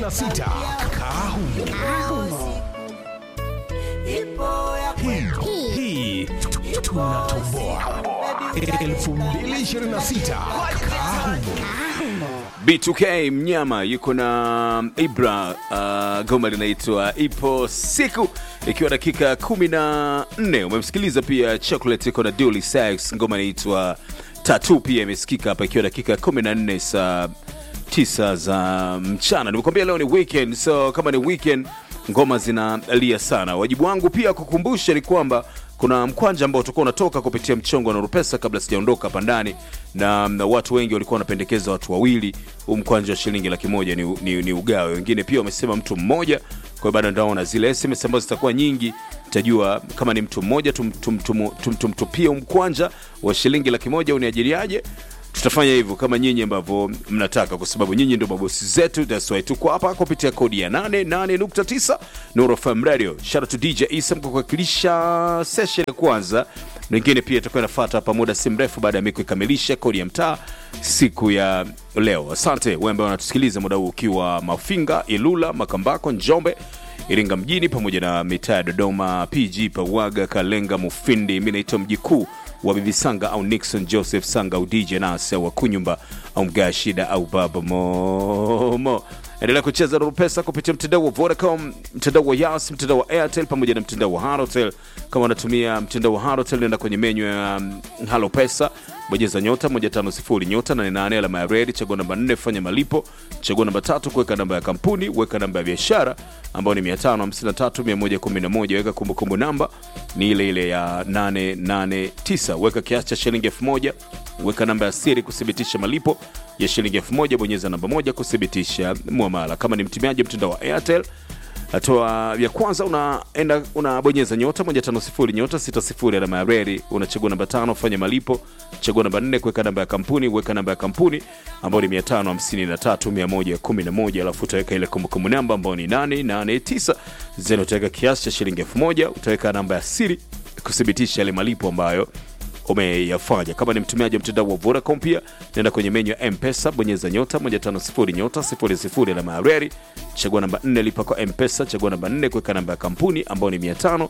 2026 Kahumo. Hii- Hii tunatoboa 2026 Kahumo. B2K mnyama yuko na Ibra. Uh, goma linaitwa ipo siku, ikiwa dakika 14. Umemsikiliza pia Chocolate iko na Dully Sykes, ngoma inaitwa Tatu, pia imesikika hapa ikiwa dakika 14 saa 9 za mchana. Nimekwambia leo ni weekend, so kama ni weekend ngoma zinalia sana. Wajibu wangu pia kukumbusha ni kwamba kuna mkwanja ambao utakuwa unatoka kupitia mchongo wa Nurupesa kabla sijaondoka hapa ndani, na, na watu wengi walikuwa wanapendekeza watu wawili. Huu mkwanja wa shilingi laki moja ni, ni, ni ugawe, wengine pia wamesema mtu mmoja. Kwa hiyo bado ndaona zile SMS ambazo zitakuwa nyingi, tajua kama ni mtu mmoja tumtupie tum, tum, tum, tum, mkwanja wa shilingi laki moja uniajiriaje tutafanya hivyo kama nyinyi ambavyo mnataka, kwa sababu nyinyi ndio mabosi zetu. That's why tuko hapa kupitia kodi ya 88.9 Nuru FM Radio. Shout out to DJ Isam kwa kuwakilisha session ya kwanza, wengine pia itakuwa inafuata hapa muda si mrefu baada ya mimi kuikamilisha kodi ya mtaa siku ya leo. Asante wewe ambaye unatusikiliza muda huu ukiwa Mafinga, Ilula, Makambako, Njombe Iringa mjini pamoja na mitaa ya Dodoma, PG, Pawaga, Kalenga, Mufindi. Mi naitwa mji kuu wa Bibi Sanga au Nixon Joseph Sanga au DJ Nas au Wakunyumba au Mgaa Shida au Baba Momo. Endelea kucheza Nuru Pesa kupitia mtandao wa Vodacom, mtandao wa Yas, mtandao wa Airtel pamoja na mtandao wa Halotel. Kama unatumia mtandao wa Halotel, nenda kwenye menyu ya um, Halo Pesa, bonyeza nyota 150 nyota 88 alama ya redi, chagua namba 4 fanya malipo, chagua namba tatu kuweka namba ya kampuni, weka namba ya biashara ambayo ni 553111, weka kumbukumbu namba ni ile ile ya 889, weka kiasi cha shilingi 1000, weka namba ya siri kuthibitisha malipo ya shilingi 1000, bonyeza namba moja kuthibitisha muamala. Kama ni mtumiaji mtandao wa Airtel hatua ya kwanza unaenda unabonyeza nyota 150 nyota 60 alama ya reli, unachagua namba tano fanya malipo, chagua namba nne kuweka namba ya kampuni, weka namba ya kampuni ambayo ni 553111, alafu utaweka ile kumbukumbu namba ambayo ni 889 zeni, utaweka kiasi cha shilingi 1000, utaweka namba ya siri kuthibitisha yale malipo ambayo umeyafanya. Kama ni mtumiaji wa mtandao wa Vodacom, pia nenda kwenye menyu ya Mpesa, bonyeza nyota 150 nyota 00 alama ya reli, chagua namba 4 lipa kwa Mpesa, chagua namba 4 kuweka namba ya kampuni ambayo ni 500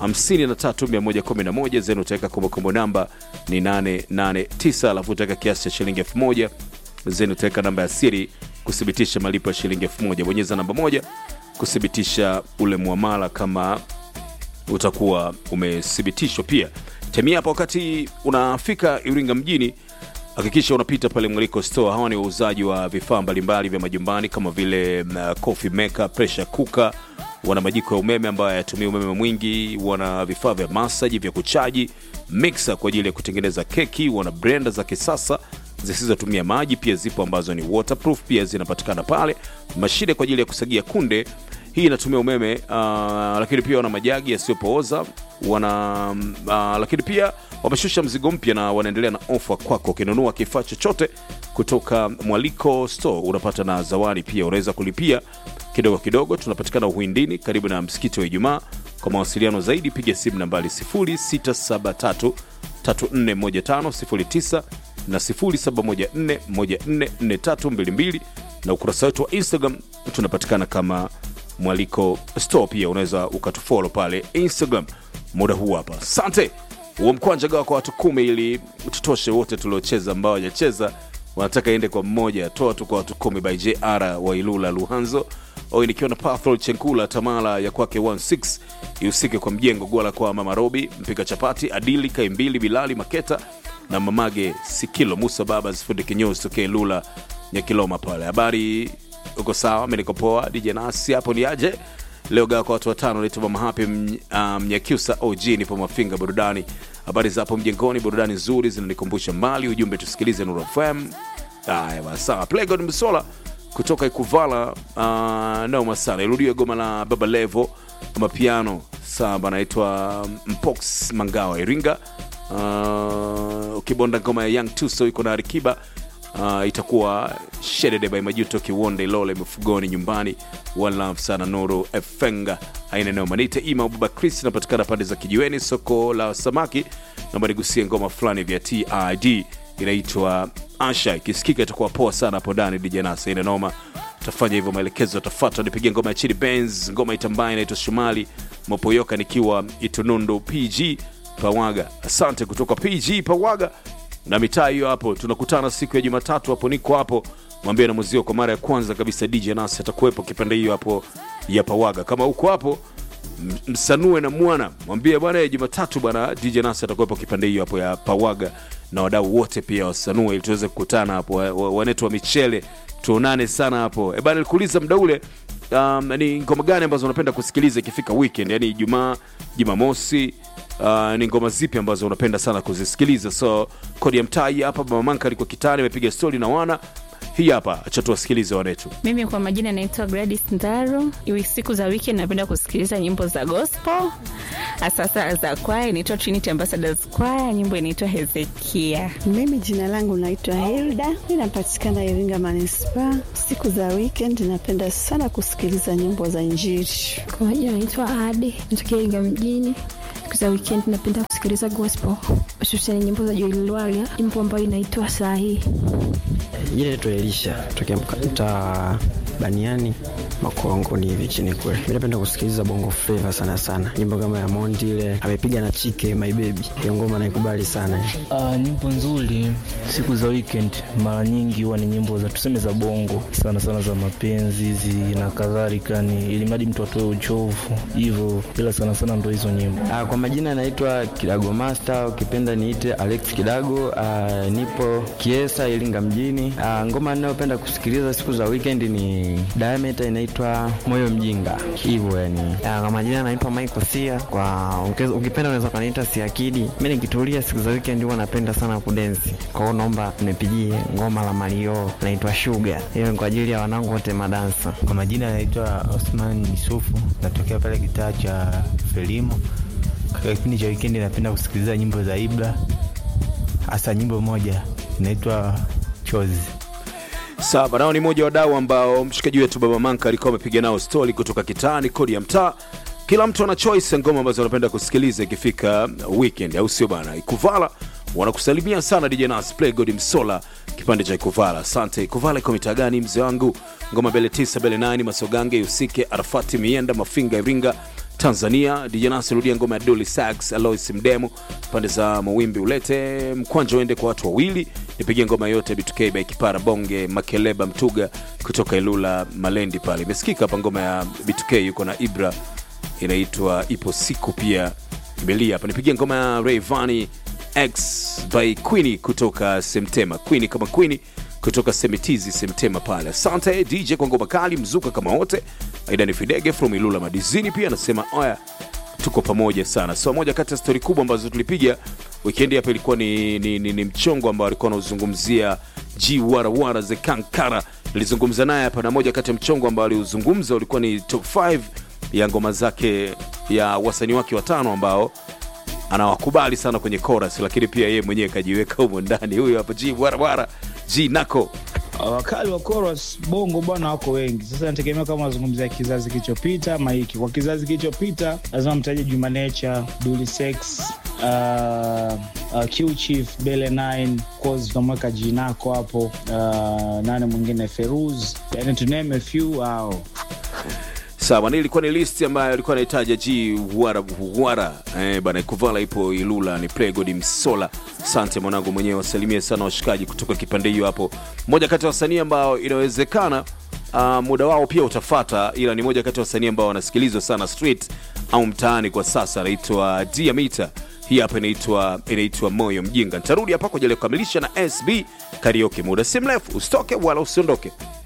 53111 zenu, utaweka kumbukumbu namba ni 889, alafu utaweka kiasi cha shilingi 1000 zenu, utaweka namba ya siri kuthibitisha malipo ya shilingi 1000. Bonyeza namba moja kuthibitisha ule muamala kama utakuwa umethibitishwa pia temia hapa. Wakati unafika Iringa mjini, hakikisha unapita pale Mwaliko Store. Hawa ni wauzaji wa vifaa mbalimbali vya majumbani kama vile uh, coffee maker, pressure cooker, wana majiko ya umeme ambayo hayatumii umeme mwingi, wana vifaa vya masaji vya kuchaji, mixer kwa ajili ya kutengeneza keki, wana blender za kisasa zisizotumia maji pia zipo ambazo ni waterproof, pia zinapatikana pale. Mashine kwa ajili ya kusagia kunde hii inatumia umeme uh, lakini pia wana majagi yasiyopooza wana uh, lakini pia wameshusha mzigo mpya na wanaendelea na ofa kwako. Ukinunua kifaa chochote kutoka Mwaliko Store unapata na zawadi pia, unaweza kulipia kidogo kidogo. Tunapatikana Uhindini karibu na msikiti wa Ijumaa. Kwa mawasiliano zaidi piga simu nambari 0673 341509 na 0714144322 na ukurasa wetu wa Instagram tunapatikana kama Mwaliko Store. Pia unaweza ukatufolo pale Instagram muda huu hapa. Asante. Huo mkwanja gawa kwa watu kumi ili tutoshe wote tuliocheza, ambao hawajacheza wanataka iende kwa mmoja. Toa tu kwa watu kumi by JR wa Ilula Luhanzo oi, nikiwa na Pathol Chenkula Tamala ya kwake 16 ihusike kwa mjengo Gwala kwa Mama Robi mpika chapati Adili Kaimbili Bilali Maketa na Mamage Sikilo Musa Baba zifundi kinyozi tokee Lula Nyakiloma pale. Habari uko sawa? Mimi niko poa. DJ Nasi hapo ni aje leo gawa kwa watu watano. Naitwa Mama Happy Mnyakyusa um, OG nipo Mafinga burudani. Habari za hapo mjengoni, burudani nzuri zinanikumbusha mbali. Ujumbe tusikilize Nuru FM. Haya basi, sawa. Playgod Msola kutoka Ikuvala uh, noma sana. Irudiwe goma la Baba Levo mapiano sawa, anaitwa Mpox Mangawa Iringa. Uh, ukibonda ngoma ya Young Tuso iko na Arikiba uh, itakuwa Shedede by Majuto Kiwonde Lole Mfugoni nyumbani One Love sana Nuru Efenga aina noma niite ima Baba Chris inapatikana pande za kijiweni soko la samaki. Naomba nigusie ngoma fulani vya TID inaitwa Asha, ikisikika itakuwa poa sana hapo ndani. DJ Nasa ina noma tafanya hivyo maelekezo yatafuata nipigia ngoma ya chini benz ngoma itambaye inaitwa shumali mopoyoka nikiwa itunundu pg pawaga asante kutoka pg pawaga na mitaa hiyo hapo tunakutana siku ya jumatatu hapo niko hapo mwambie na muzio kwa mara ya kwanza kabisa dj nasi atakuwepo kipande hiyo hapo ya pawaga kama uko hapo m- msanue na mwana mwambie bwana eh, jumatatu bwana dj nasi atakuwepo kipande hiyo hapo ya pawaga na wadau wote pia wasanue ili tuweze kukutana hapo wa- wa- wanetu wa michele tuonane sana hapo e bana nilikuuliza mda ule um, ni ngoma gani ambazo unapenda kusikiliza ikifika weekend yani ijumaa jumamosi uh, ni ngoma zipi ambazo unapenda sana kuzisikiliza so kodi ya mtaa hii hapa mamanka alikuwa kitani amepiga stori na wana hii hapa acha tuwasikilize wanetu Mimi kwa majina naitwa Gladys Ndaro. Iwi siku za weekend napenda kusikiliza nyimbo za gospel, hasa za kwaya inaitwa Trinity Ambassadors Choir, nyimbo inaitwa Hezekia. Mimi jina langu naitwa Hilda, ninapatikana Iringa manispaa. Siku za weekend napenda sana kusikiliza nyimbo za Injili. Kwa majina naitwa Ade, natokea Iringa mjini. Siku za weekend napenda kusikiliza gospel, hususani nyimbo za Joel Lwaga, nyimbo ambayo inaitwa Sahi. Jina naitwa Elisha tokea mtaa Baniani Makongoni hivi chini kule. Mimi napenda kusikiliza bongo flava sana sana, nyimbo kama ya Mondi ile amepiga na Chike My Baby, hiyo ngoma naikubali sana. Uh, nyimbo nzuri siku za weekend mara nyingi huwa ni nyimbo za tuseme za bongo sana sana za mapenzi hizi na kadhalika, ni ili mradi mtu atoe uchovu hivyo, ila sana sana ndo hizo nyimbo. Ah, kwa majina naitwa Kidago Master, ukipenda niite Alex Kidago. Ah, nipo Kiesa Iringa mjini. Ah, ngoma ninayopenda kusikiliza siku za weekend ni Diameter inaitwa Moyo Mjinga, hivyo yani. Ya, kwa majina naitwa Michael Sia. Kwa uke- ukipenda unaweza kaniita Siakidi. Mimi nikitulia siku za weekend huwa napenda sana kudensi. Kwa hiyo naomba nipigie ngoma la Mario naitwa Sugar. Hiyo ni kwa ajili ya wanangu wote madansa. Kwa majina anaitwa Osman Yusufu, natokea pale kitaa cha Felimo. Katika kipindi cha wikendi napenda kusikiliza nyimbo za Ibra, hasa nyimbo moja inaitwa Chozi. Sawa, nao ni moja wa wadau ambao mshikaji wetu Baba Manka alikuwa amepiga nao stori kutoka kitaani, kodi ya mtaa. Kila mtu ana choice ya ngoma ambazo anapenda kusikiliza ikifika weekend, au sio bana? Ikuvala wanakusalimia sana DJ Nas Play God Msola, kipande cha Ikuvala. Asante Ikuvala, iko mitaa gani mzee wangu? Ngoma bele 9 bele 9 Masogange, Usike, Arafati, Mienda, Mafinga, Iringa tanzania DJ Nas rudia ngoma ya Dolly Sax Alois Mdemo pande za mawimbi ulete mkwanja uende kwa watu wawili nipigie ngoma yote B2K by Kipara Bonge Makeleba Mtuga kutoka Ilula Malendi pale imesikika hapa ngoma ya B2K yuko na Ibra inaitwa ipo siku pia imelia hapa nipigie ngoma ya Rayvanny X by Queenie kutoka Semtema Queenie kama Queenie kutoka Semitizi Semtema pale. Asante DJ kwa ngoma kali, mzuka kama wote. Aidani Fidege from Ilula Madizini pia anasema oya, tuko pamoja sana. So moja kati ya stori kubwa ambazo tulipiga wikendi hapa ilikuwa ni, ni, ni, ni mchongo ambao alikuwa anauzungumzia G Warawara the Kankara. Nilizungumza naye hapa na moja kati ya mchongo ambao aliuzungumza ulikuwa ni top 5 ya ngoma zake ya wasanii wake watano ambao anawakubali sana kwenye chorus, lakini pia yeye mwenyewe kajiweka humo ndani. Huyo hapa G Warawara G Nako wakali wa chorus bongo bwana wako wengi sasa nategemea kama unazungumzia kizazi kilichopita ama hiki kwa kizazi kilichopita lazima mtaje juma nature duli sex uh, uh, q chief bele 9 cause tunamweka jinako hapo uh, nane mwingine feruz yani to name a few au sawa, na ilikuwa ni listi ambayo alikuwa anahitaja G Wara Wara eh, bana Kuvala ipo Ilula ni Plegod Msola. Asante mwanangu mwenyewe, wasalimie sana washikaji kutoka kipande hiyo hapo. Moja kati ya wasanii ambao inawezekana uh, muda wao pia utafata, ila ni moja kati ya wasanii ambao wanasikilizwa sana street au mtaani kwa sasa, anaitwa Diamita. Hii hapa inaitwa inaitwa Moyo Mjinga. Nitarudi hapa kwa ajili ya kukamilisha na SB Karaoke muda si mrefu, usitoke wala usiondoke.